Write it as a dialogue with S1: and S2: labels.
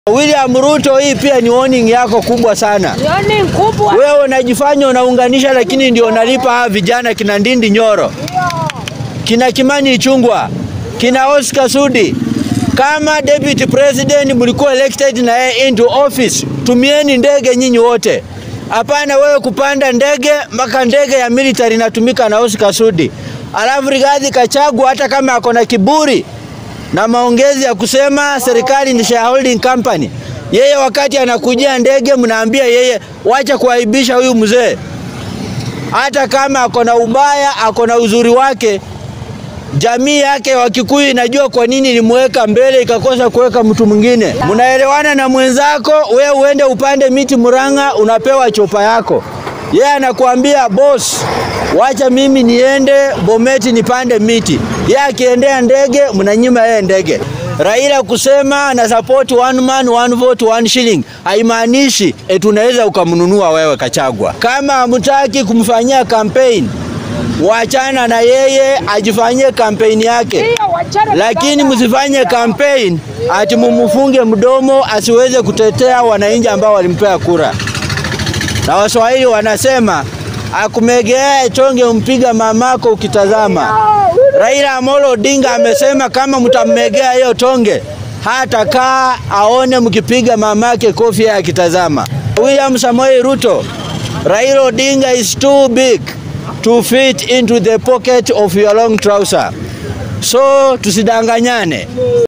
S1: William Ruto, hii pia ni warning yako kubwa sana.
S2: Nioni kubwa.
S1: Wewe unajifanya unaunganisha, lakini ndio unalipa hawa vijana kina Ndindi Nyoro, kina Kimani Ichung'wah, kina Oscar Sudi. Kama deputy president mlikuwa elected na yeye into office, tumieni ndege nyinyi wote. Hapana wewe kupanda ndege mpaka ndege ya military inatumika na Oscar Sudi. Alafu Rigathi Gachagua hata kama ako na kiburi na maongezi ya kusema serikali ni shareholding company, yeye wakati anakujia ndege mnaambia yeye wacha kuaibisha huyu mzee. Hata kama ako na ubaya, ako na uzuri wake, jamii yake wa Kikuyu inajua kwa nini ilimweka mbele ikakosa kuweka mtu mwingine. Mnaelewana na mwenzako, we uende upande miti Murang'a, unapewa chopa yako. Yeye anakuambia boss, wacha mimi niende Bometi nipande miti. Yeye akiendea ndege, mnanyima yeye ndege. Raila kusema na support one man one vote one shilling haimaanishi eti unaweza ukamnunua wewe Kachagwa. Kama hamtaki kumfanyia campaign, wachana na yeye ajifanyie kampeni yake,
S2: Hiyo wachana
S1: lakini
S2: baba.
S1: msifanye kampeni ati mumfunge mdomo asiweze kutetea wananchi ambao walimpea kura. Na Waswahili wanasema akumegea chonge umpiga mamako ukitazama. Raila Amolo Odinga amesema kama mtammegea hiyo tonge hata kaa aone mkipiga mamake kofi yeye akitazama. William Samoei Ruto, Raila Odinga is too big to fit into the pocket of your long trouser. So tusidanganyane.